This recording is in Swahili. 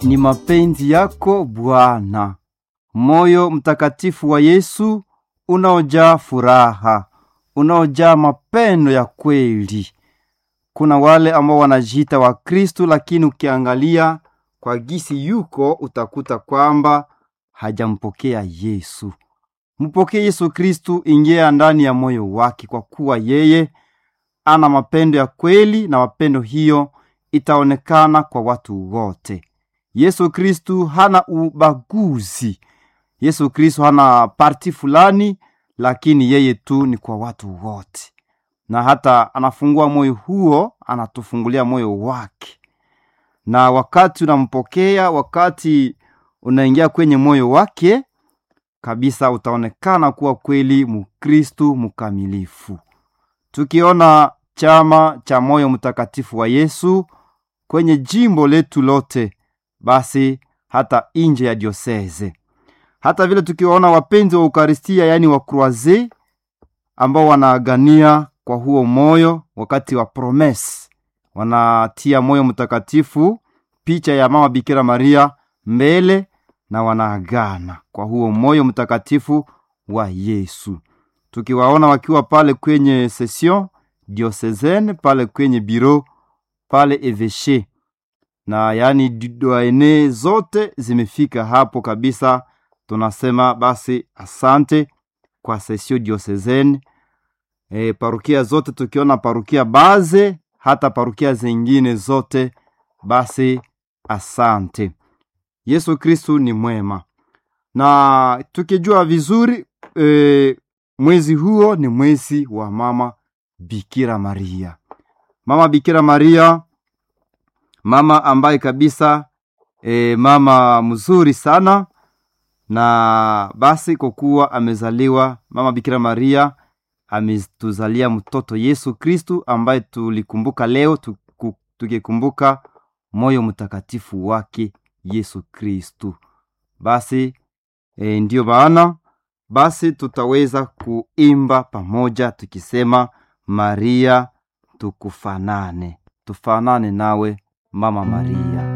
ni mapenzi yako Bwana. Moyo mtakatifu wa Yesu unaojaa furaha, unaojaa mapendo ya kweli. Kuna wale ambao wanajiita wa Kristu, lakini ukiangalia kwa gisi yuko utakuta kwamba hajampokea Yesu. Mpokee Yesu Kristu, ingia ndani ya moyo wake, kwa kuwa yeye ana mapendo ya kweli, na mapendo hiyo itaonekana kwa watu wote. Yesu Kristu hana ubaguzi. Yesu Kristu hana parti fulani, lakini yeye tu ni kwa watu wote, na hata anafungua moyo huo, anatufungulia moyo wake. Na wakati unampokea, wakati unaingia kwenye moyo wake kabisa, utaonekana kuwa kweli Mkristu mkamilifu. Tukiona chama cha moyo mtakatifu wa Yesu kwenye jimbo letu lote, basi hata nje ya dioseze, hata vile tukiwaona wapenzi wa Ukaristia, yaani wa Kroaze ambao wanaagania kwa huo moyo wakati wa promese, wanatia moyo mtakatifu, picha ya mama Bikira Maria mbele, na wanaagana kwa huo moyo mtakatifu wa Yesu. Tukiwaona wakiwa pale kwenye session diocesane, pale kwenye biro pale eveshe na yaani doene zote zimefika hapo kabisa. Tunasema basi asante kwa sesio diocesane. E, parukia zote tukiona parukia baze hata parukia zingine zote, basi asante. Yesu Kristu ni mwema, na tukijua vizuri e, mwezi huo ni mwezi wa mama Bikira Maria, mama Bikira Maria mama ambaye kabisa e, mama mzuri sana. Na basi kwa kuwa amezaliwa mama Bikira Maria, ametuzalia mtoto Yesu Kristu ambaye tulikumbuka leo tuku, tukikumbuka moyo mtakatifu wake Yesu Kristu. Basi e, ndiyo maana basi tutaweza kuimba pamoja tukisema, Maria tukufanane, tufanane nawe Mama Maria.